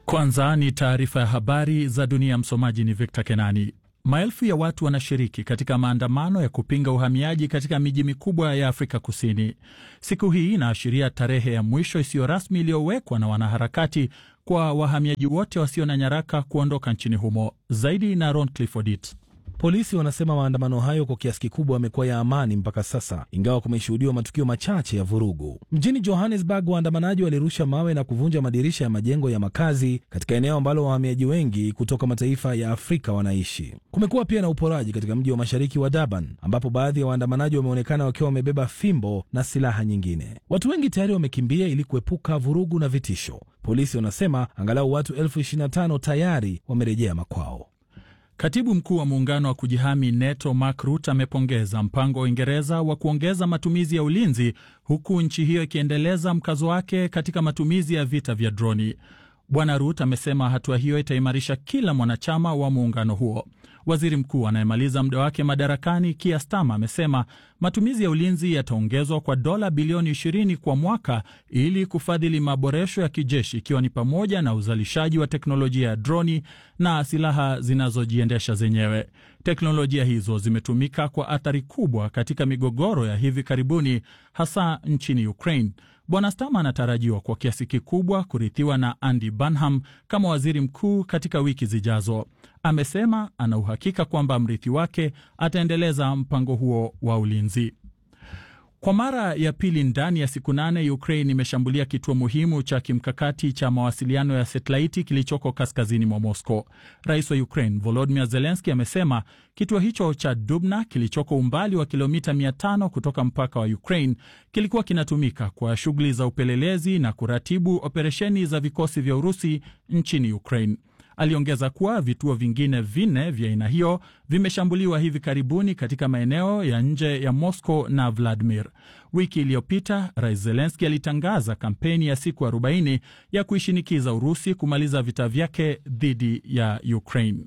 Kwanza ni taarifa ya habari za dunia. Msomaji ni Victor Kenani. Maelfu ya watu wanashiriki katika maandamano ya kupinga uhamiaji katika miji mikubwa ya Afrika Kusini. Siku hii inaashiria tarehe ya mwisho isiyo rasmi iliyowekwa na wanaharakati kwa wahamiaji wote wasio na nyaraka kuondoka nchini humo. Zaidi na Ron Clifford. Polisi wanasema maandamano hayo kwa kiasi kikubwa yamekuwa ya amani mpaka sasa, ingawa kumeshuhudiwa matukio machache ya vurugu. Mjini Johannesburg, waandamanaji walirusha mawe na kuvunja madirisha ya majengo ya makazi katika eneo ambalo wahamiaji wengi kutoka mataifa ya Afrika wanaishi. Kumekuwa pia na uporaji katika mji wa mashariki wa Durban, ambapo baadhi ya waandamanaji wameonekana wakiwa wamebeba fimbo na silaha nyingine. Watu wengi tayari wamekimbia ili kuepuka vurugu na vitisho. Polisi wanasema angalau watu elfu ishirini na tano tayari wamerejea makwao. Katibu mkuu wa muungano wa kujihami NATO Mark Rutte amepongeza mpango wa Uingereza wa kuongeza matumizi ya ulinzi huku nchi hiyo ikiendeleza mkazo wake katika matumizi ya vita vya droni. Bwana Rutte amesema hatua hiyo itaimarisha kila mwanachama wa muungano huo. Waziri mkuu anayemaliza muda wake madarakani Keir Starmer amesema matumizi ya ulinzi yataongezwa kwa dola bilioni 20 kwa mwaka ili kufadhili maboresho ya kijeshi ikiwa ni pamoja na uzalishaji wa teknolojia ya droni na silaha zinazojiendesha zenyewe. Teknolojia hizo zimetumika kwa athari kubwa katika migogoro ya hivi karibuni, hasa nchini Ukraine. Bwana Starmer anatarajiwa kwa kiasi kikubwa kurithiwa na Andy Burnham kama waziri mkuu katika wiki zijazo. Amesema ana uhakika kwamba mrithi wake ataendeleza mpango huo wa ulinzi. Kwa mara ya pili ndani ya siku nane, Ukraine imeshambulia kituo muhimu cha kimkakati cha mawasiliano ya satelaiti kilichoko kaskazini mwa Moscow. Rais wa Ukraine Volodymyr Zelensky amesema kituo hicho cha Dubna kilichoko umbali wa kilomita 500 kutoka mpaka wa Ukraine kilikuwa kinatumika kwa shughuli za upelelezi na kuratibu operesheni za vikosi vya Urusi nchini Ukraine. Aliongeza kuwa vituo vingine vinne vya aina hiyo vimeshambuliwa hivi karibuni katika maeneo ya nje ya Moscow na Vladimir. Wiki iliyopita Rais Zelenski alitangaza kampeni ya siku 40 ya kuishinikiza Urusi kumaliza vita vyake dhidi ya Ukraine.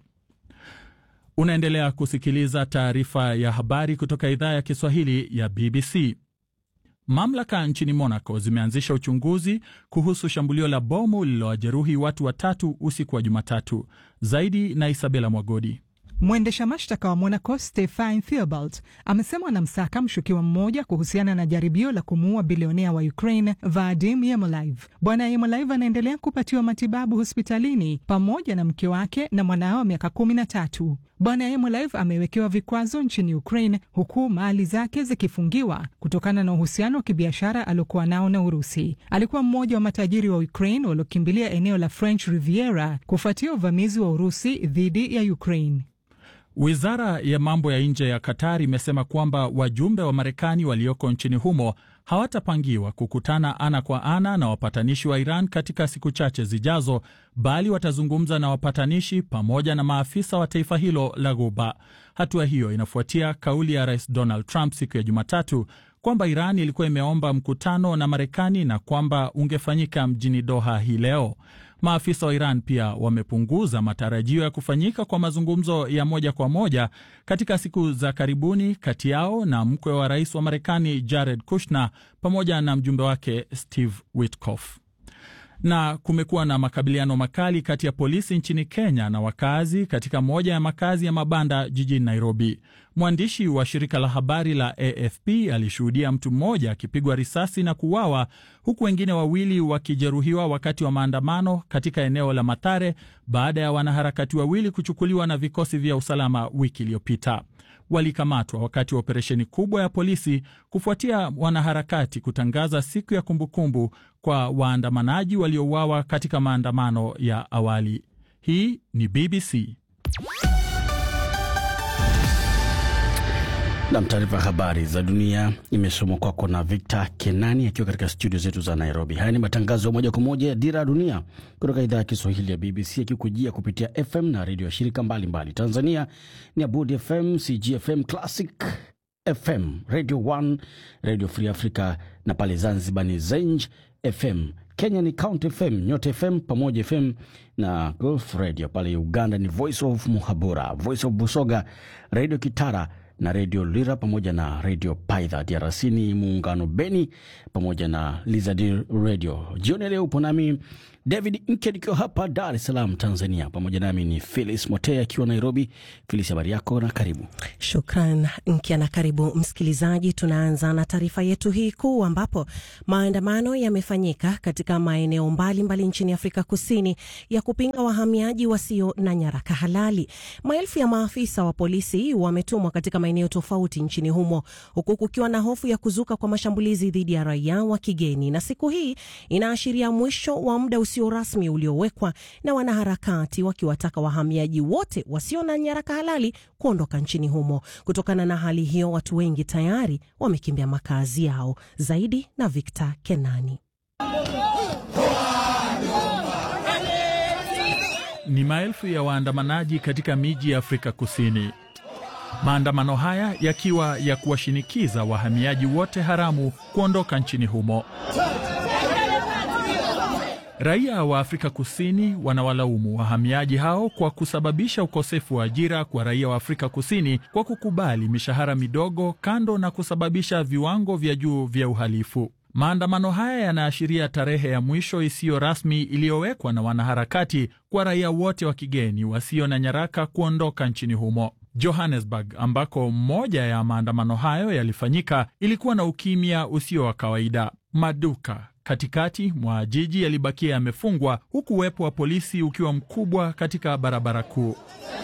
Unaendelea kusikiliza taarifa ya habari kutoka idhaa ya Kiswahili ya BBC. Mamlaka nchini Monaco zimeanzisha uchunguzi kuhusu shambulio la bomu lililowajeruhi watu watatu usiku wa Jumatatu. Zaidi na Isabela Mwagodi. Mwendesha mashtaka wa Monaco Stefan Theobald amesema anamsaka mshukiwa mmoja kuhusiana na jaribio la kumuua bilionea wa Ukraine Vadim Yemolive. Bwana Yemolive anaendelea kupatiwa matibabu hospitalini pamoja na mke wake na mwanao wa miaka kumi na tatu. Bwana Yemolive amewekewa vikwazo nchini Ukraine huku mali zake zikifungiwa kutokana na uhusiano wa kibiashara aliokuwa nao na Urusi. Alikuwa mmoja wa matajiri wa Ukraine waliokimbilia eneo la French Riviera kufuatia uvamizi wa Urusi dhidi ya Ukraine. Wizara ya mambo ya nje ya Qatar imesema kwamba wajumbe wa Marekani walioko nchini humo hawatapangiwa kukutana ana kwa ana na wapatanishi wa Iran katika siku chache zijazo, bali watazungumza na wapatanishi pamoja na maafisa wa taifa hilo la Ghuba. Hatua hiyo inafuatia kauli ya Rais Donald Trump siku ya Jumatatu kwamba Iran ilikuwa imeomba mkutano na Marekani na kwamba ungefanyika mjini Doha hii leo. Maafisa wa Iran pia wamepunguza matarajio ya kufanyika kwa mazungumzo ya moja kwa moja katika siku za karibuni kati yao na mkwe wa rais wa Marekani Jared Kushner pamoja na mjumbe wake Steve Witkoff. Na kumekuwa na makabiliano makali kati ya polisi nchini Kenya na wakazi katika moja ya makazi ya mabanda jijini Nairobi. Mwandishi wa shirika la habari la AFP alishuhudia mtu mmoja akipigwa risasi na kuuawa huku wengine wawili wakijeruhiwa wakati wa maandamano katika eneo la Mathare baada ya wanaharakati wawili kuchukuliwa na vikosi vya usalama wiki iliyopita. Walikamatwa wakati wa operesheni kubwa ya polisi kufuatia wanaharakati kutangaza siku ya kumbukumbu kwa waandamanaji waliouawa katika maandamano ya awali. Hii ni BBC. Nam, taarifa ya habari za dunia imesomwa kwako na Victor Kenani akiwa katika studio zetu za Nairobi. Haya ni matangazo ya moja kwa moja ya Dira ya Dunia kutoka idhaa ya Kiswahili ya BBC akikujia kupitia FM na redio ya shirika mbalimbali mbali. Tanzania ni Abudi FM, CGFM, Classic FM, Radio 1, Radio Free Africa na pale Zanzibar ni Zenj FM. Kenya ni Count FM, Nyota FM, Pamoja FM na Gulf Radio. Pale Uganda ni Voice of Muhabura, Voice of Busoga, Radio Kitara na redio Lira pamoja na redio Paidha. DRC ni muungano Beni pamoja na Lizard Radio. Jioni leo upo nami David Nked ikiwa hapa Dar es Salaam, Tanzania. Pamoja nami ni Philis Motea akiwa Nairobi. Philis, habari yako na karibu. Shukran Nkia na karibu msikilizaji. Tunaanza na taarifa yetu hii kuu, ambapo maandamano yamefanyika katika maeneo mbalimbali nchini Afrika Kusini ya kupinga wahamiaji wasio na nyaraka halali. Maelfu ya maafisa wa polisi wametumwa katika maeneo tofauti nchini humo, huku kukiwa na hofu ya kuzuka kwa mashambulizi dhidi ya raia wa kigeni, na siku hii inaashiria mwisho wa muda usio rasmi uliowekwa na wanaharakati wakiwataka wahamiaji wote wasio na nyaraka halali kuondoka nchini humo. Kutokana na hali hiyo, watu wengi tayari wamekimbia makazi yao. Zaidi na Victor Kenani. Ni maelfu ya waandamanaji katika miji ya Afrika Kusini. Maandamano haya yakiwa ya kuwashinikiza wahamiaji wote haramu kuondoka nchini humo. Raia wa Afrika Kusini wanawalaumu wahamiaji hao kwa kusababisha ukosefu wa ajira kwa raia wa Afrika Kusini kwa kukubali mishahara midogo, kando na kusababisha viwango vya juu vya uhalifu. Maandamano haya yanaashiria tarehe ya mwisho isiyo rasmi iliyowekwa na wanaharakati kwa raia wote wa kigeni wasio na nyaraka kuondoka nchini humo. Johannesburg, ambako moja ya maandamano hayo yalifanyika, ilikuwa na ukimya usio wa kawaida. Maduka katikati mwa jiji yalibakia yamefungwa, huku uwepo wa polisi ukiwa mkubwa katika barabara kuu.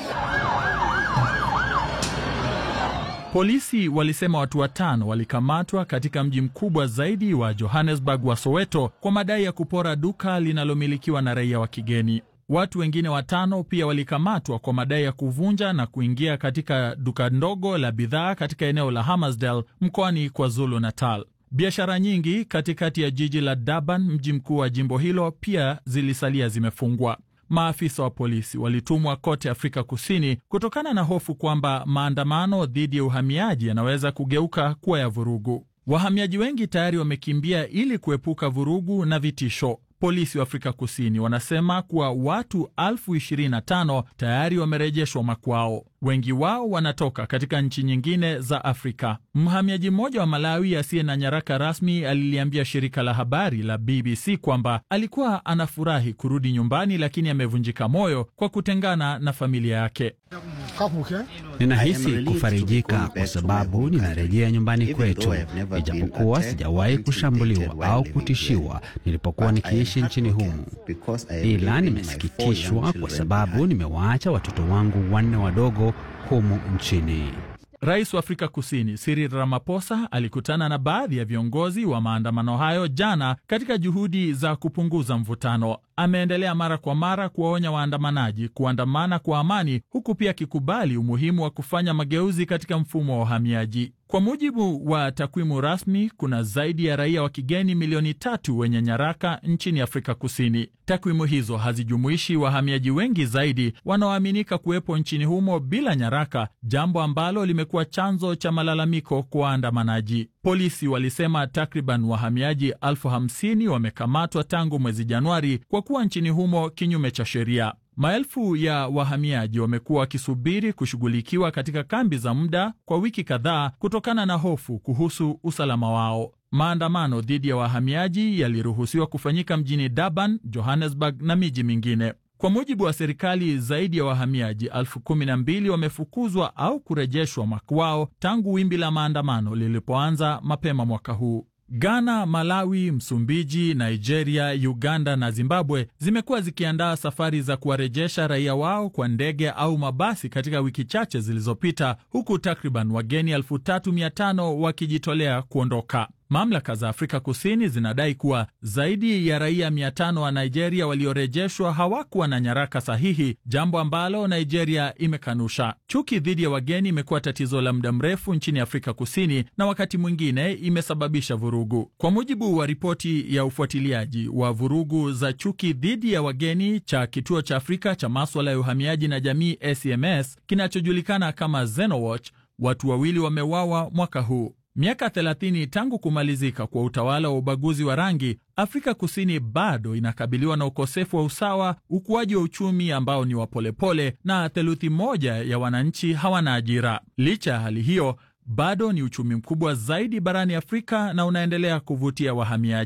Polisi walisema watu watano walikamatwa katika mji mkubwa zaidi wa Johannesburg wa Soweto kwa madai ya kupora duka linalomilikiwa na raia wa kigeni. Watu wengine watano pia walikamatwa kwa madai ya kuvunja na kuingia katika duka ndogo la bidhaa katika eneo la Hammarsdale mkoani KwaZulu Natal. Biashara nyingi katikati ya jiji la Durban, mji mkuu wa jimbo hilo, pia zilisalia zimefungwa. Maafisa wa polisi walitumwa kote Afrika Kusini kutokana na hofu kwamba maandamano dhidi ya uhamiaji yanaweza kugeuka kuwa ya vurugu. Wahamiaji wengi tayari wamekimbia ili kuepuka vurugu na vitisho. Polisi wa Afrika Kusini wanasema kuwa watu elfu ishirini na tano tayari wamerejeshwa makwao. Wengi wao wanatoka katika nchi nyingine za Afrika. Mhamiaji mmoja wa Malawi asiye na nyaraka rasmi aliliambia shirika la habari la BBC kwamba alikuwa anafurahi kurudi nyumbani, lakini amevunjika moyo kwa kutengana na familia yake. Ninahisi kufarijika kwa sababu ninarejea nyumbani kwetu, ijapokuwa sijawahi kushambuliwa au kutishiwa nilipokuwa nikiishi nchini humu, ila nimesikitishwa kwa sababu nimewaacha watoto wangu wanne wadogo humu nchini. Rais wa Afrika Kusini Cyril Ramaphosa alikutana na baadhi ya viongozi wa maandamano hayo jana katika juhudi za kupunguza mvutano. Ameendelea mara kwa mara kuwaonya waandamanaji kuandamana kwa amani, huku pia akikubali umuhimu wa kufanya mageuzi katika mfumo wa uhamiaji. Kwa mujibu wa takwimu rasmi, kuna zaidi ya raia wa kigeni milioni tatu wenye nyaraka nchini Afrika Kusini. Takwimu hizo hazijumuishi wahamiaji wengi zaidi wanaoaminika kuwepo nchini humo bila nyaraka, jambo ambalo limekuwa chanzo cha malalamiko kwa waandamanaji. Polisi walisema takriban wahamiaji elfu hamsini wamekamatwa tangu mwezi Januari kwa kuwa nchini humo kinyume cha sheria. Maelfu ya wahamiaji wamekuwa wakisubiri kushughulikiwa katika kambi za muda kwa wiki kadhaa kutokana na hofu kuhusu usalama wao. Maandamano dhidi ya wahamiaji yaliruhusiwa kufanyika mjini Durban, Johannesburg na miji mingine. Kwa mujibu wa serikali, zaidi ya wahamiaji elfu kumi na mbili wamefukuzwa au kurejeshwa makwao tangu wimbi la maandamano lilipoanza mapema mwaka huu. Ghana, Malawi, Msumbiji, Nigeria, Uganda na Zimbabwe zimekuwa zikiandaa safari za kuwarejesha raia wao kwa ndege au mabasi katika wiki chache zilizopita, huku takriban wageni 3500 wakijitolea kuondoka. Mamlaka za Afrika Kusini zinadai kuwa zaidi ya raia 500 wa Nigeria waliorejeshwa hawakuwa na nyaraka sahihi, jambo ambalo Nigeria imekanusha. Chuki dhidi ya wageni imekuwa tatizo la muda mrefu nchini Afrika Kusini na wakati mwingine imesababisha vurugu. Kwa mujibu wa ripoti ya ufuatiliaji wa vurugu za chuki dhidi ya wageni cha Kituo cha Afrika cha Maswala ya Uhamiaji na Jamii, ACMS, kinachojulikana kama Xenowatch, watu wawili wameuawa mwaka huu. Miaka 30 tangu kumalizika kwa utawala wa ubaguzi wa rangi, Afrika Kusini bado inakabiliwa na ukosefu wa usawa, ukuaji wa uchumi ambao ni wa polepole, na theluthi moja ya wananchi hawana ajira. Licha ya hali hiyo, bado ni uchumi mkubwa zaidi barani Afrika na unaendelea kuvutia wahamiaji.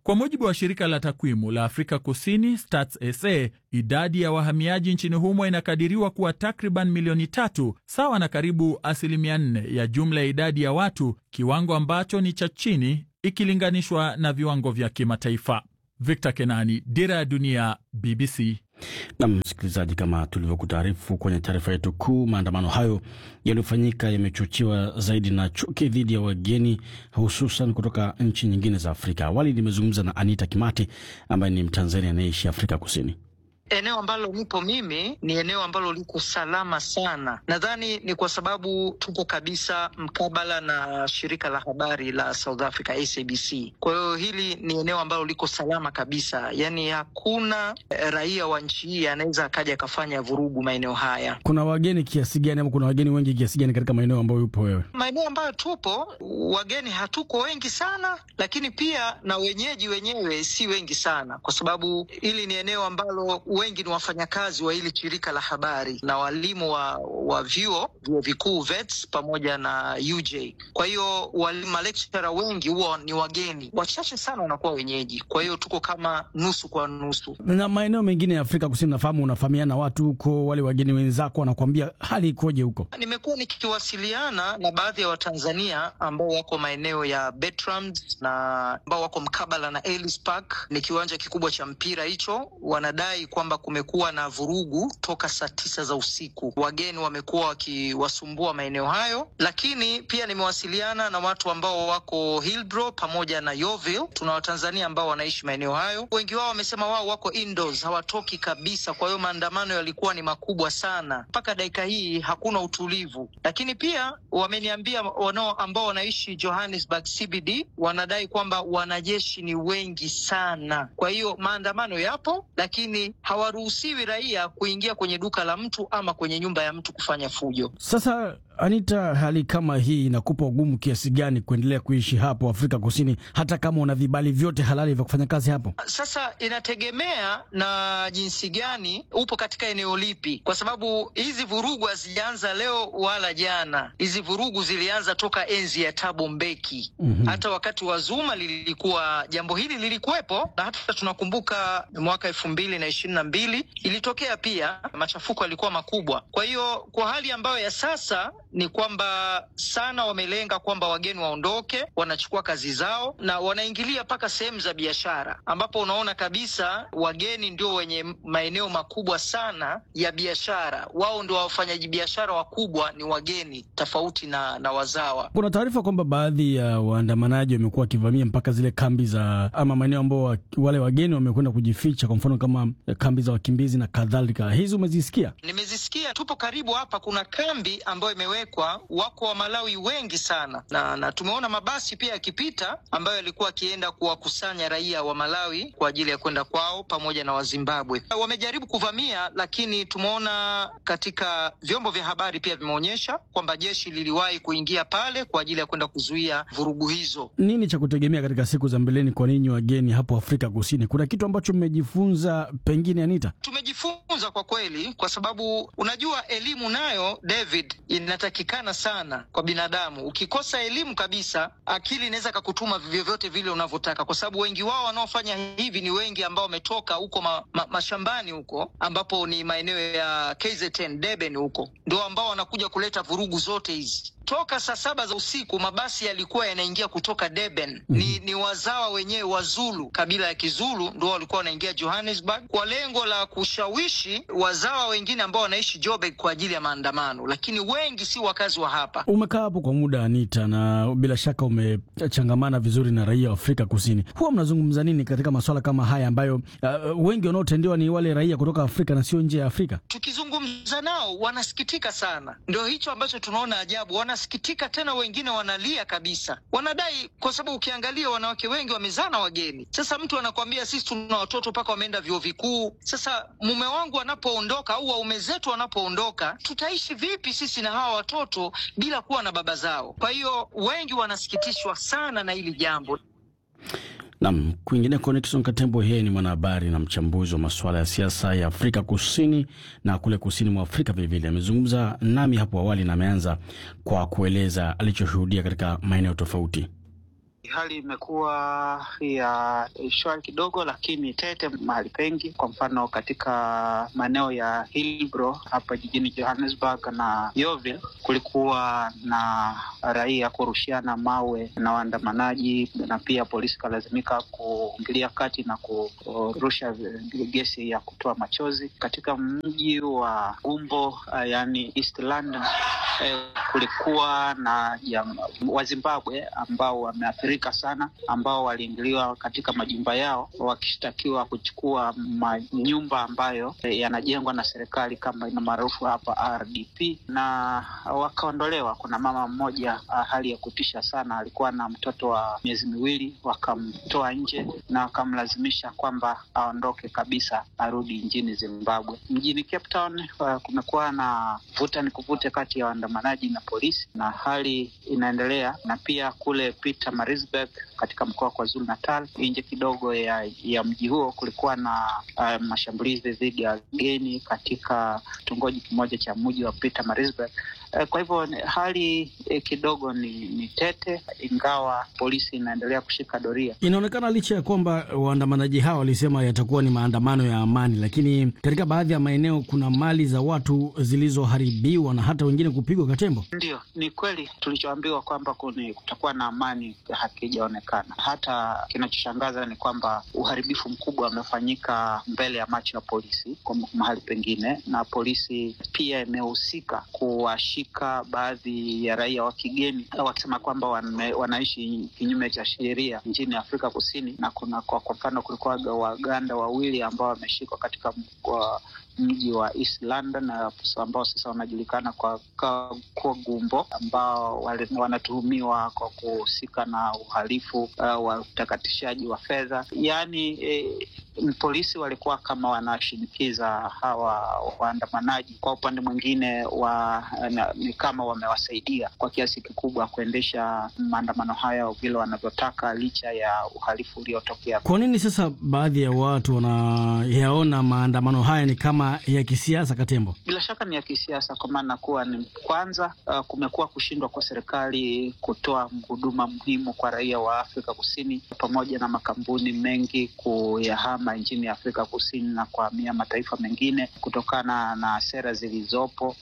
Kwa mujibu wa shirika la takwimu la Afrika Kusini Stats SA, idadi ya wahamiaji nchini humo inakadiriwa kuwa takriban milioni tatu, sawa na karibu asilimia nne ya jumla ya idadi ya watu, kiwango ambacho ni cha chini ikilinganishwa na viwango vya kimataifa. Victor Kenani, Dira ya Dunia, BBC. Na msikilizaji, kama tulivyokutaarifu kwenye taarifa yetu kuu, maandamano hayo yaliyofanyika yamechochewa zaidi na chuki dhidi ya wageni, hususan kutoka nchi nyingine za Afrika. Awali nimezungumza na Anita Kimati ambaye ni Mtanzania anayeishi Afrika Kusini. Eneo ambalo nipo mimi ni eneo ambalo liko salama sana. Nadhani ni kwa sababu tupo kabisa mkabala na shirika la habari la South Africa SABC. Kwa hiyo hili ni eneo ambalo liko salama kabisa, yaani hakuna raia wa nchi hii anaweza akaja akafanya vurugu maeneo haya. Kuna wageni kiasi gani ama kuna wageni wengi kiasi gani katika maeneo ambayo yupo wewe? Maeneo ambayo tupo wageni hatuko wengi sana, lakini pia na wenyeji wenyewe si wengi sana, kwa sababu hili ni eneo ambalo wengi ni wafanyakazi wa hili shirika la habari na walimu wa, wa vyuo vyuo vikuu VETS pamoja na UJ. Kwa hiyo malekchara wengi huwa ni wageni, wachache sana wanakuwa wenyeji. Kwa hiyo tuko kama nusu kwa nusu. Na maeneo mengine ya Afrika Kusini, nafahamu unafahamiana watu huko, wale wageni wenzako wanakuambia hali ikoje huko? Nimekuwa nikiwasiliana na baadhi ya Watanzania ambao wako maeneo ya Bertrams na ambao wako mkabala na Ellis Park, ni kiwanja kikubwa cha mpira hicho. Wanadai kwamba kumekuwa na vurugu toka saa tisa za usiku, wageni wamekuwa wakiwasumbua maeneo hayo. Lakini pia nimewasiliana na watu ambao wako Hillbrow pamoja na Yeovil. Tuna Watanzania ambao wanaishi maeneo hayo, wengi wao wamesema wao wako indoors, hawatoki kabisa. Kwa hiyo maandamano yalikuwa ni makubwa sana, mpaka dakika hii hakuna utulivu. Lakini pia wameniambia wanao ambao wanaishi Johannesburg CBD wanadai kwamba wanajeshi ni wengi sana, kwa hiyo maandamano yapo, lakini hawaruhusiwi raia kuingia kwenye duka la mtu ama kwenye nyumba ya mtu kufanya fujo. Sasa Anita, hali kama hii inakupa ugumu kiasi gani kuendelea kuishi hapo Afrika Kusini, hata kama una vibali vyote halali vya kufanya kazi hapo? Sasa inategemea na jinsi gani upo katika eneo lipi, kwa sababu hizi vurugu hazijaanza leo wala jana. Hizi vurugu zilianza toka enzi ya Thabo Mbeki. mm -hmm. Hata wakati wa Zuma lilikuwa jambo hili lilikuwepo, na hata tunakumbuka mwaka elfu mbili na ishirini na mbili ilitokea pia, machafuko yalikuwa makubwa. Kwa hiyo kwa hali ambayo ya sasa ni kwamba sana wamelenga kwamba wageni waondoke, wanachukua kazi zao na wanaingilia mpaka sehemu za biashara, ambapo unaona kabisa wageni ndio wenye maeneo makubwa sana ya biashara. Wao ndio wafanyaji biashara wakubwa, ni wageni tofauti na, na wazawa. Kuna taarifa kwamba baadhi ya waandamanaji wamekuwa wakivamia mpaka zile kambi za ama maeneo ambao wale wageni wamekwenda kujificha, kwa mfano kama kambi za wakimbizi na kadhalika. Hizi umezisikia? Nimezisikia. Tupo karibu hapa, kuna kambi ambayo imewekwa, wako wa Malawi wengi sana na, na tumeona mabasi pia yakipita ambayo yalikuwa akienda kuwakusanya raia wa Malawi kwa ajili ya kwenda kwao pamoja na Wazimbabwe. Wamejaribu kuvamia, lakini tumeona katika vyombo vya habari pia vimeonyesha kwamba jeshi liliwahi kuingia pale kwa ajili ya kwenda kuzuia vurugu hizo. Nini cha kutegemea katika siku za mbeleni kwa ninyi wageni hapo Afrika Kusini? Kuna kitu ambacho mmejifunza pengine, Anita? Tumejifunza kwa kweli, kwa sababu unajua elimu nayo David inatakikana sana kwa binadamu. Ukikosa elimu kabisa, akili inaweza kakutuma vyovyote vile unavyotaka, kwa sababu wengi wao wanaofanya hivi ni wengi ambao wametoka huko ma, ma, mashambani huko ambapo ni maeneo ya KZN Durban, huko ndio ambao wanakuja kuleta vurugu zote hizi toka saa saba za usiku mabasi yalikuwa yanaingia kutoka Durban. mm -hmm. Ni, ni wazawa wenyewe Wazulu, kabila ya Kizulu ndio walikuwa wanaingia Johannesburg kwa lengo la kushawishi wazawa wengine ambao wanaishi Joburg kwa ajili ya maandamano, lakini wengi si wakazi wa hapa. Umekaa hapo kwa muda Anita, na bila shaka umechangamana vizuri na raia wa Afrika Kusini. Huwa mnazungumza nini katika masuala kama haya ambayo uh, wengi wanaotendewa ni wale raia kutoka Afrika na sio nje ya Afrika? Tukizungumza nao wanasikitika sana, ndio hicho ambacho tunaona ajabu wanasikitika tena, wengine wanalia kabisa, wanadai kwa sababu ukiangalia wanawake wengi wamezaa na wageni. Sasa mtu anakwambia sisi tuna watoto mpaka wameenda vyuo vikuu. Sasa mume wangu anapoondoka au waume zetu wanapoondoka, tutaishi vipi sisi na hawa watoto bila kuwa na baba zao? Kwa hiyo wengi wanasikitishwa sana na hili jambo. Nam kwingineko, Nixon Katembo, yeye ni mwanahabari na mchambuzi wa masuala ya siasa ya Afrika Kusini na kule kusini mwa Afrika vilevile. Amezungumza nami hapo awali na ameanza kwa kueleza alichoshuhudia katika maeneo tofauti. Hali imekuwa ya shwari kidogo, lakini tete mahali pengi. Kwa mfano katika maeneo ya Hillbrow hapa jijini Johannesburg na Yeovil, kulikuwa na raia kurushiana mawe na waandamanaji, na pia polisi ikalazimika kuingilia kati na kurusha gesi ya kutoa machozi. Katika mji wa Gumbo, yani East London, eh, kulikuwa na ya, Wazimbabwe ambao wameathirika sana, ambao waliingiliwa katika majumba yao wakishtakiwa kuchukua manyumba ambayo eh, yanajengwa na serikali kama ina maarufu hapa RDP, na wakaondolewa. Kuna mama mmoja, hali ya kutisha sana, alikuwa na mtoto wa miezi miwili, wakamtoa nje na wakamlazimisha kwamba aondoke kabisa, arudi nchini Zimbabwe. Mjini Cape Town uh, kumekuwa na vuta ni kuvute kati ya waandamanaji na polisi, na hali inaendelea. Na pia kule Pietermaritzburg katika mkoa wa KwaZulu Natal, nje kidogo ya, ya mji huo kulikuwa na uh, mashambulizi dhidi ya wageni katika kitongoji kimoja cha mji wa Pietermaritzburg. Kwa hivyo hali eh, kidogo ni, ni tete, ingawa polisi inaendelea kushika doria. Inaonekana licha ya kwamba waandamanaji hawa walisema yatakuwa ni maandamano ya amani, lakini katika baadhi ya maeneo kuna mali za watu zilizoharibiwa na hata wengine kupigwa katembo. Ndio, ni kweli tulichoambiwa kwamba kutakuwa na amani hakijaonekana. Hata kinachoshangaza ni kwamba uharibifu mkubwa umefanyika mbele ya macho ya polisi kwa mahali pengine, na polisi pia imehusika kuwashi baadhi ya raia wa kigeni wakisema kwamba wanaishi kinyume cha sheria nchini Afrika Kusini, na kuna kwa mfano kulikuwa Waganda wawili ambao wameshikwa katika mkoa mji wa East London ambao sasa wanajulikana kwa, kwa Gumbo ambao wanatuhumiwa kwa kuhusika na uhalifu uh, wa utakatishaji wa fedha. Yaani eh, polisi walikuwa kama wanashinikiza hawa waandamanaji. Kwa upande mwingine wa, na, ni kama wamewasaidia kwa kiasi kikubwa kuendesha maandamano haya vile wanavyotaka licha ya uhalifu uliotokea. Kwa nini sasa baadhi ya watu wanayaona maandamano haya ni kama ya kisiasa, Katembo? Bila shaka ni ya kisiasa, kwa maana kuwa ni kwanza, uh, kumekuwa kushindwa kwa serikali kutoa huduma muhimu kwa raia wa Afrika Kusini, pamoja na makampuni mengi kuyahama nchini Afrika Kusini na kuhamia mataifa mengine kutokana na sera zilizopo.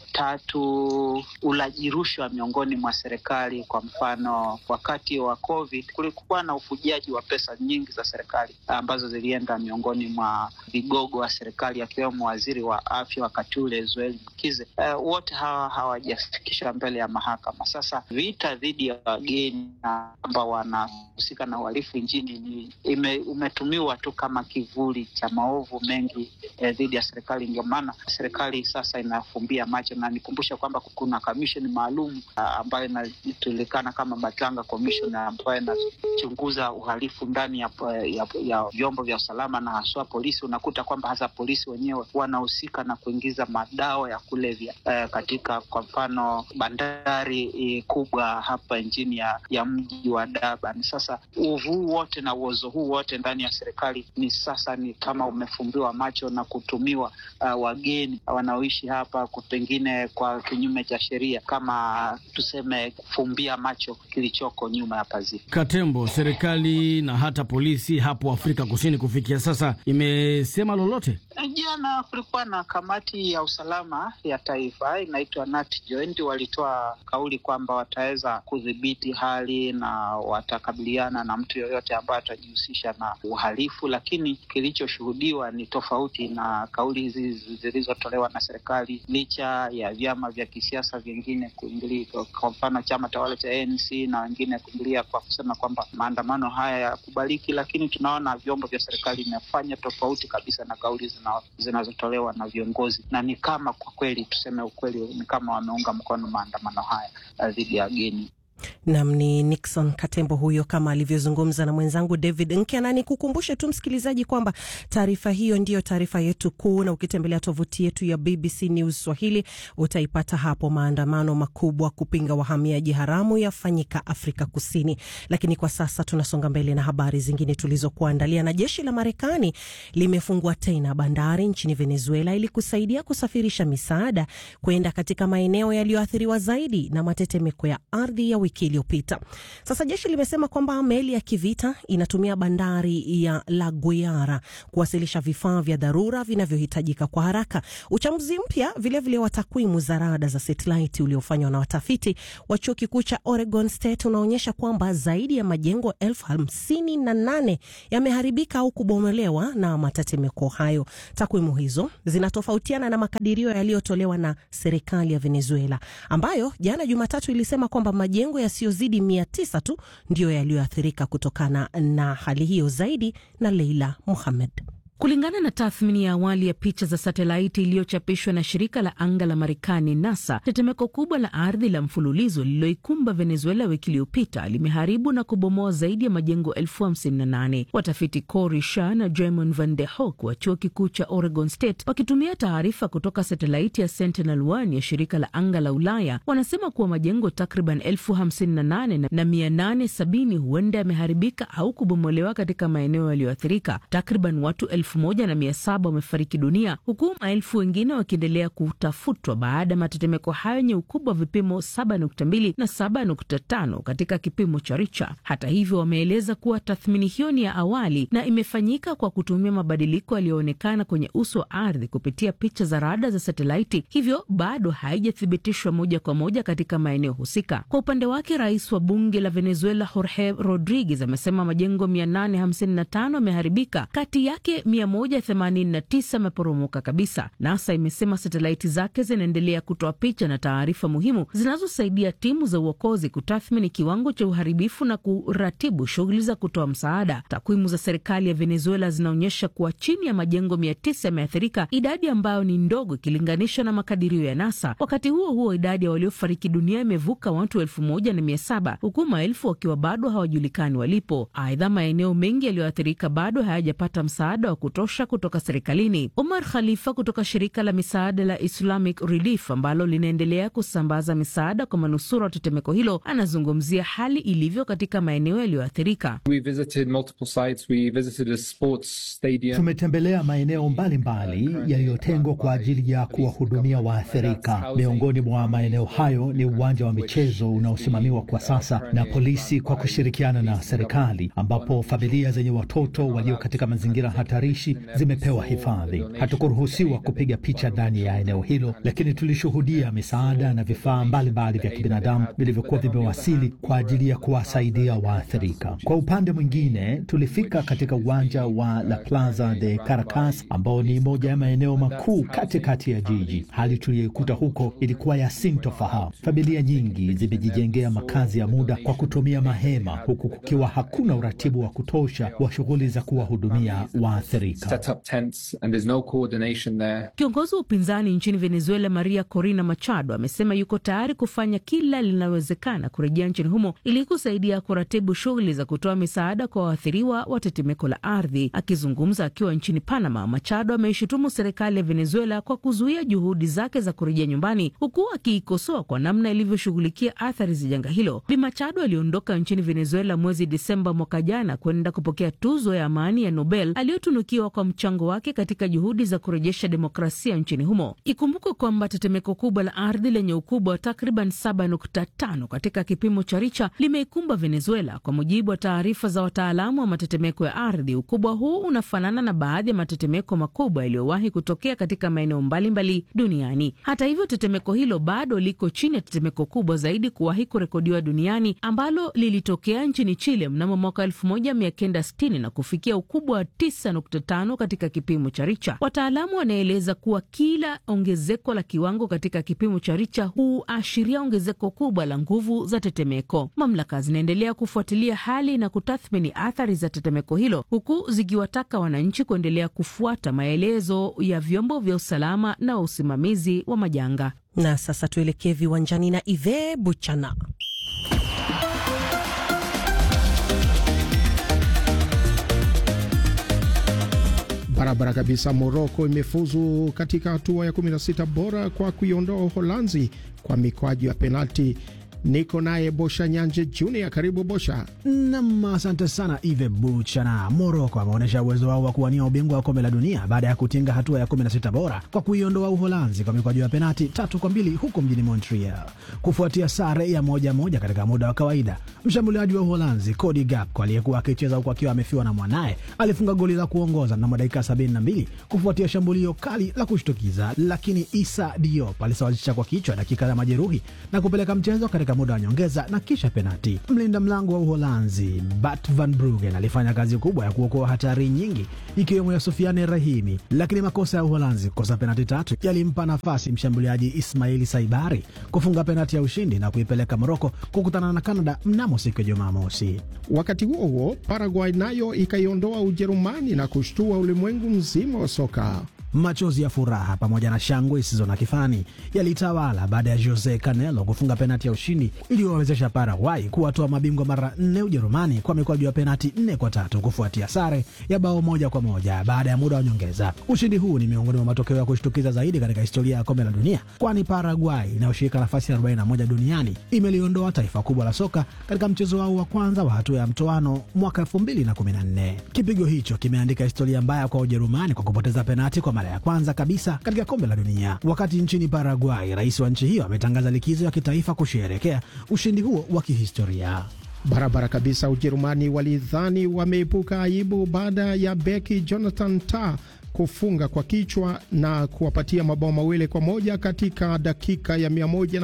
Tatu, ulaji rushwa miongoni mwa serikali. Kwa mfano, wakati wa COVID kulikuwa na ufujaji wa pesa nyingi za serikali ambazo zilienda miongoni mwa vigogo wa serikali akiwemo waziri wa afya wakati ule Zweli Mkize. Uh, wote hawa hawajafikishwa mbele ya mahakama. Sasa vita dhidi ya wageni ambao wanahusika na uhalifu nchini ni ime, umetumiwa tu kama kivuli cha maovu mengi eh, dhidi ya serikali. Ndio maana serikali sasa inafumbia macho, na nikumbusha kwamba kuna kamisheni maalum uh, ambayo inajulikana kama Batanga Commission ambayo inachunguza uhalifu ndani ya, ya, ya vyombo vya usalama na haswa polisi. Unakuta kwamba hasa polisi wenyewe wanahusika na kuingiza madawa ya kulevya eh, katika kwa mfano bandari eh, kubwa hapa nchini ya, ya mji wa Durban. Sasa uovu huu wote na uozo huu wote ndani ya serikali ni sasa ni kama umefumbiwa macho na kutumiwa uh, wageni wanaoishi hapa pengine kwa kinyume cha sheria, kama tuseme kufumbia macho kilichoko nyuma ya pazia. Katembo, serikali na hata polisi hapo Afrika Kusini kufikia sasa imesema lolote? Jana kulikuwa na kamati ya usalama ya taifa inaitwa NATJOINT, walitoa kauli kwamba wataweza kudhibiti hali na watakabiliana na mtu yoyote ambaye atajihusisha na uhalifu, lakini kilichoshuhudiwa ni tofauti na kauli hizi zilizotolewa na serikali, licha ya vyama vya kisiasa vingine kuingilia, kwa mfano chama tawala cha ANC na wengine kuingilia kwa kusema kwamba maandamano haya yakubaliki, lakini tunaona vyombo vya serikali imefanya tofauti kabisa na kauli zinazotolewa na viongozi, na ni kama kwa kweli, tuseme ukweli, ni kama wameunga mkono maandamano haya dhidi ya wageni. Nam ni Nixon Katembo huyo, kama alivyozungumza na mwenzangu David Nkena. Ni kukumbushe tu msikilizaji kwamba taarifa hiyo ndiyo taarifa yetu kuu, na ukitembelea tovuti yetu ya BBC News Swahili utaipata hapo. Maandamano makubwa kupinga wahamiaji haramu yafanyika Afrika Kusini. Lakini kwa sasa tunasonga mbele na habari zingine tulizokuandalia. Na jeshi la Marekani limefungua tena bandari nchini Venezuela ili kusaidia kusafirisha misaada kwenda katika maeneo yaliyoathiriwa zaidi na matetemeko ya ardhi ya wiki wiki iliyopita. Sasa jeshi limesema kwamba meli ya kivita inatumia bandari ya La Guaira kuwasilisha vifaa vya dharura vinavyohitajika kwa haraka. Uchambuzi mpya vilevile wa takwimu za rada za satelaiti uliofanywa na watafiti wa chuo kikuu cha Oregon State unaonyesha kwamba zaidi ya majengo elfu hamsini na nane yameharibika au kubomolewa na matetemeko hayo. Takwimu hizo zinatofautiana na makadirio yaliyotolewa na serikali ya Venezuela ambayo jana Jumatatu ilisema kwamba majengo yasiyozidi mia tisa tu ndiyo yaliyoathirika kutokana na hali hiyo. Zaidi na Leila Muhamed. Kulingana na tathmini ya awali ya picha za satelaiti iliyochapishwa na shirika la anga la Marekani NASA, tetemeko kubwa la ardhi la mfululizo lililoikumba Venezuela wiki iliyopita limeharibu na kubomoa zaidi ya majengo elfu hamsini na nane. Watafiti Cory Shah na Jamon Van de Hoek wa chuo kikuu cha Oregon State wakitumia taarifa kutoka satelaiti ya Sentinel-1 ya shirika la anga la Ulaya wanasema kuwa majengo takriban elfu hamsini na nane na mia nane sabini huenda yameharibika au kubomolewa katika maeneo yaliyoathirika. Takriban watu elfu moja na mia saba wamefariki dunia huku maelfu wengine wakiendelea kutafutwa baada ya matetemeko hayo yenye ukubwa wa vipimo 7.2 na 7.5 katika kipimo cha Richter. Hata hivyo, wameeleza kuwa tathmini hiyo ni ya awali na imefanyika kwa kutumia mabadiliko yaliyoonekana kwenye uso wa ardhi kupitia picha za rada za satelaiti, hivyo bado haijathibitishwa moja kwa moja katika maeneo husika. Kwa upande wake, rais wa bunge la Venezuela Jorge Rodriguez amesema majengo 855 yameharibika, kati yake 189 yameporomoka kabisa. NASA imesema satelaiti zake zinaendelea kutoa picha na taarifa muhimu zinazosaidia timu za uokozi kutathmini kiwango cha uharibifu na kuratibu shughuli za kutoa msaada. Takwimu za serikali ya Venezuela zinaonyesha kuwa chini ya majengo 900 yameathirika, idadi ambayo ni ndogo ikilinganishwa na makadirio ya NASA. Wakati huo huo, idadi ya waliofariki dunia imevuka watu elfu moja na mia saba huku maelfu wakiwa bado hawajulikani walipo. Aidha, maeneo mengi yaliyoathirika bado hayajapata msaada wa kutosha kutoka serikalini. Omar Khalifa kutoka shirika la misaada la Islamic Relief ambalo linaendelea kusambaza misaada kwa manusura wa tetemeko hilo anazungumzia hali ilivyo katika maeneo yaliyoathirika. Tumetembelea maeneo mbalimbali yaliyotengwa kwa ajili ya kuwahudumia waathirika. Miongoni mwa maeneo hayo ni uwanja wa michezo unaosimamiwa kwa sasa na polisi kwa kushirikiana na serikali, ambapo familia zenye watoto walio katika mazingira hatarishi zimepewa hifadhi. Hatukuruhusiwa kupiga picha ndani ya eneo hilo, lakini tulishuhudia misaada na vifaa mbalimbali vya kibinadamu vilivyokuwa vimewasili kwa ajili ya kuwasaidia waathirika. Kwa upande mwingine, tulifika katika uwanja wa La Plaza de Caracas ambao ni moja ya maeneo makuu katikati ya jiji. Hali tuliyoikuta huko ilikuwa ya sintofahamu. Familia nyingi zimejijengea makazi ya muda kwa kutumia mahema, huku kukiwa hakuna uratibu wa kutosha wa shughuli za kuwahudumia waathirika. Kiongozi wa upinzani nchini Venezuela Maria Corina Machado amesema yuko tayari kufanya kila linalowezekana kurejea nchini humo ili kusaidia kuratibu shughuli za kutoa misaada kwa waathiriwa wa tetemeko la ardhi. Akizungumza akiwa nchini Panama, Machado ameishutumu serikali ya Venezuela kwa kuzuia juhudi zake za kurejea nyumbani, huku akiikosoa kwa namna ilivyoshughulikia athari za janga hilo. Bi Machado aliondoka nchini Venezuela mwezi Desemba mwaka jana kwenda kupokea tuzo ya amani ya Nobel aliyotunukiwa kwa mchango wake katika juhudi za kurejesha demokrasia nchini humo. Ikumbukwe kwamba tetemeko kubwa la ardhi lenye ukubwa wa takriban 7.5 katika kipimo cha Richa limeikumba Venezuela. Kwa mujibu wa taarifa za wataalamu wa matetemeko ya ardhi, ukubwa huu unafanana na baadhi ya matetemeko makubwa yaliyowahi kutokea katika maeneo mbalimbali duniani. Hata hivyo, tetemeko hilo bado liko chini ya tetemeko kubwa zaidi kuwahi kurekodiwa duniani ambalo lilitokea nchini Chile mnamo mwaka 1960 na kufikia ukubwa wa 9.5 katika kipimo cha Richa. Wataalamu wanaeleza kuwa kila ongezeko la kiwango katika kipimo cha Richa huashiria ongezeko kubwa la nguvu za tetemeko. Mamlaka zinaendelea kufuatilia hali na kutathmini athari za tetemeko hilo, huku zikiwataka wananchi kuendelea kufuata maelezo ya vyombo vya usalama na usimamizi wa majanga. Na sasa tuelekee viwanjani na Ive Buchana. Barabara kabisa. Moroko imefuzu katika hatua ya 16 bora kwa kuiondoa Uholanzi kwa mikwaju ya penalti Niko naye Bosha Nyanje Junior. Karibu Bosha. Nam, asante sana Ive Buchana. Moroko ameonyesha uwezo wao wa kuwania ubingwa wa kombe la dunia baada ya kutinga hatua ya 16 bora kwa kuiondoa Uholanzi kwa mikwaju ya penati tatu kwa mbili huko mjini Montreal, kufuatia sare ya moja moja katika muda wa kawaida. Mshambuliaji wa Uholanzi Cody Gakpo aliyekuwa akicheza huku akiwa amefiwa na mwanaye alifunga goli la kuongoza mnamo dakika 72 kufuatia shambulio kali la kushtukiza, lakini Issa Diop alisawazisha kwa kichwa dakika za majeruhi na kupeleka mchezo katika muda wa nyongeza na kisha penati. Mlinda mlango wa Uholanzi Bart van Bruggen alifanya kazi kubwa ya kuokoa hatari nyingi ikiwemo ya Sofiane Rahimi, lakini makosa ya Uholanzi kukosa penati tatu yalimpa nafasi mshambuliaji Ismaili Saibari kufunga penati ya ushindi na kuipeleka Moroko kukutana na Canada mnamo siku ya Jumamosi. Wakati huo huo, Paraguay nayo ikaiondoa Ujerumani na kushtua ulimwengu mzima wa soka. Machozi ya furaha pamoja na shangwe isizo na kifani yalitawala baada ya Jose Canelo kufunga penati ya ushindi iliyowawezesha Paraguay kuwatoa mabingwa mara nne Ujerumani kwa mikwaju ya penati nne kwa tatu kufuatia sare ya bao moja kwa moja baada ya muda wa nyongeza. Ushindi huu ni miongoni mwa matokeo ya kushtukiza zaidi katika historia ya kombe la dunia, kwani Paraguay inayoshirika nafasi ya 41 duniani imeliondoa taifa kubwa la soka katika mchezo wao wa kwanza wa hatua ya mtoano mwaka 2014. Kipigo hicho kimeandika historia mbaya kwa Ujerumani kwa kupoteza penati kwa mara ya kwanza kabisa katika kombe la dunia. Wakati nchini Paraguay, rais wa nchi hiyo ametangaza likizo ya kitaifa kusherehekea ushindi huo wa kihistoria. Barabara kabisa. Ujerumani walidhani wameepuka aibu baada ya beki Jonathan Tah kufunga kwa kichwa na kuwapatia mabao mawili kwa moja katika dakika ya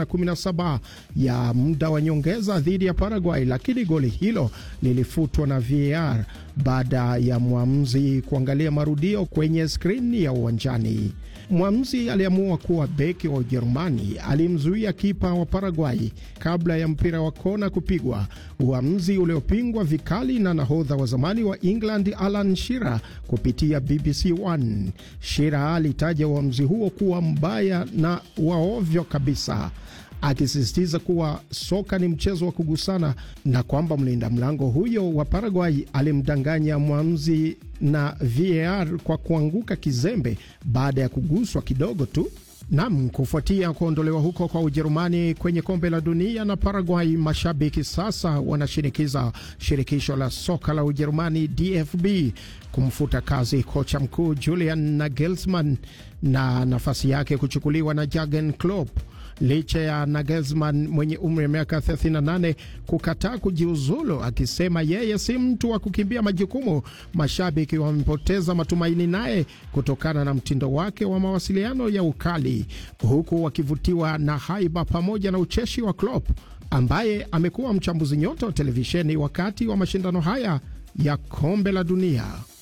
117 ya muda wa nyongeza dhidi ya Paraguay, lakini goli hilo lilifutwa na VAR baada ya mwamuzi kuangalia marudio kwenye skrini ya uwanjani. Mwamuzi aliamua kuwa beki wa Ujerumani alimzuia kipa wa Paraguay kabla ya mpira wa kona kupigwa, uamuzi uliopingwa vikali na nahodha wa zamani wa England Alan Shearer kupitia BBC One. Shearer alitaja uamuzi huo kuwa mbaya na waovyo kabisa akisisitiza kuwa soka ni mchezo wa kugusana na kwamba mlinda mlango huyo wa Paraguay alimdanganya mwamuzi na VAR kwa kuanguka kizembe baada ya kuguswa kidogo tu. Nam, kufuatia kuondolewa huko kwa Ujerumani kwenye kombe la dunia na Paraguay, mashabiki sasa wanashinikiza shirikisho la soka la Ujerumani DFB kumfuta kazi kocha mkuu Julian Nagelsmann na nafasi yake kuchukuliwa na Jurgen Klopp licha ya Nagelsmann mwenye umri wa miaka 38 kukataa kujiuzulu akisema yeye si mtu wa kukimbia majukumu. Mashabiki wamepoteza matumaini naye kutokana na mtindo wake wa mawasiliano ya ukali, huku wakivutiwa na haiba pamoja na ucheshi wa Klopp ambaye amekuwa mchambuzi nyota wa televisheni wakati wa mashindano haya ya kombe la dunia.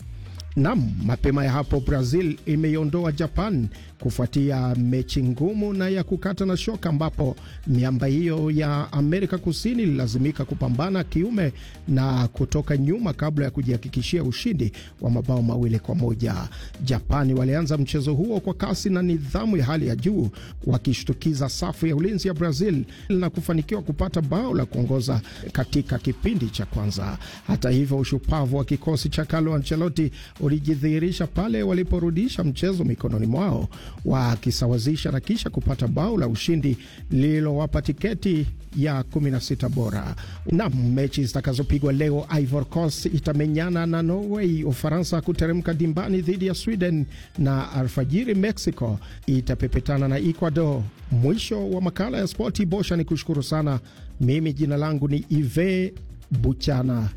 Nam, mapema ya hapo Brazil imeiondoa Japan kufuatia mechi ngumu na ya kukata na shoka, ambapo miamba hiyo ya Amerika Kusini ililazimika kupambana kiume na kutoka nyuma kabla ya kujihakikishia ushindi wa mabao mawili kwa moja. Japani walianza mchezo huo kwa kasi na nidhamu ya hali ya juu, wakishtukiza safu ya ulinzi ya Brazil na kufanikiwa kupata bao la kuongoza katika kipindi cha kwanza. Hata hivyo, ushupavu wa kikosi cha Carlo Ancelotti ulijidhihirisha pale waliporudisha mchezo mikononi mwao wakisawazisha na kisha kupata bao la ushindi lililowapa tiketi ya 16 bora. Na mechi zitakazopigwa leo, Ivory Coast itamenyana na Norway, Ufaransa kuteremka dimbani dhidi ya Sweden na alfajiri Mexico itapepetana na Ecuador. Mwisho wa makala ya spoti. Bosha ni kushukuru sana. Mimi jina langu ni Ive Buchana.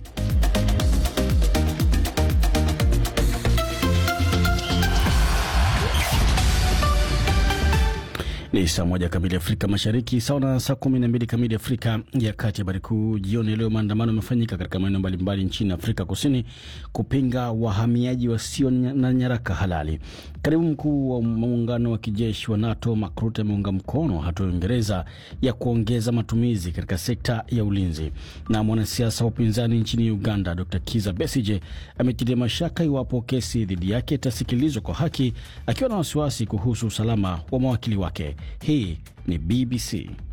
Ni saa moja kamili Afrika Mashariki, sawa na saa kumi na mbili kamili Afrika ya Kati. Habari kuu jioni leo, maandamano yamefanyika katika maeneo mbalimbali nchini Afrika Kusini kupinga wahamiaji wasio na nyaraka halali. Katibu mkuu wa muungano wa kijeshi wa NATO Mark Rutte ameunga mkono hatua ya Uingereza ya kuongeza matumizi katika sekta ya ulinzi. Na mwanasiasa wa upinzani nchini Uganda Dr Kiza Besije ametilia mashaka iwapo kesi dhidi yake itasikilizwa kwa haki, akiwa na wasiwasi kuhusu usalama wa mawakili wake. Hii ni BBC.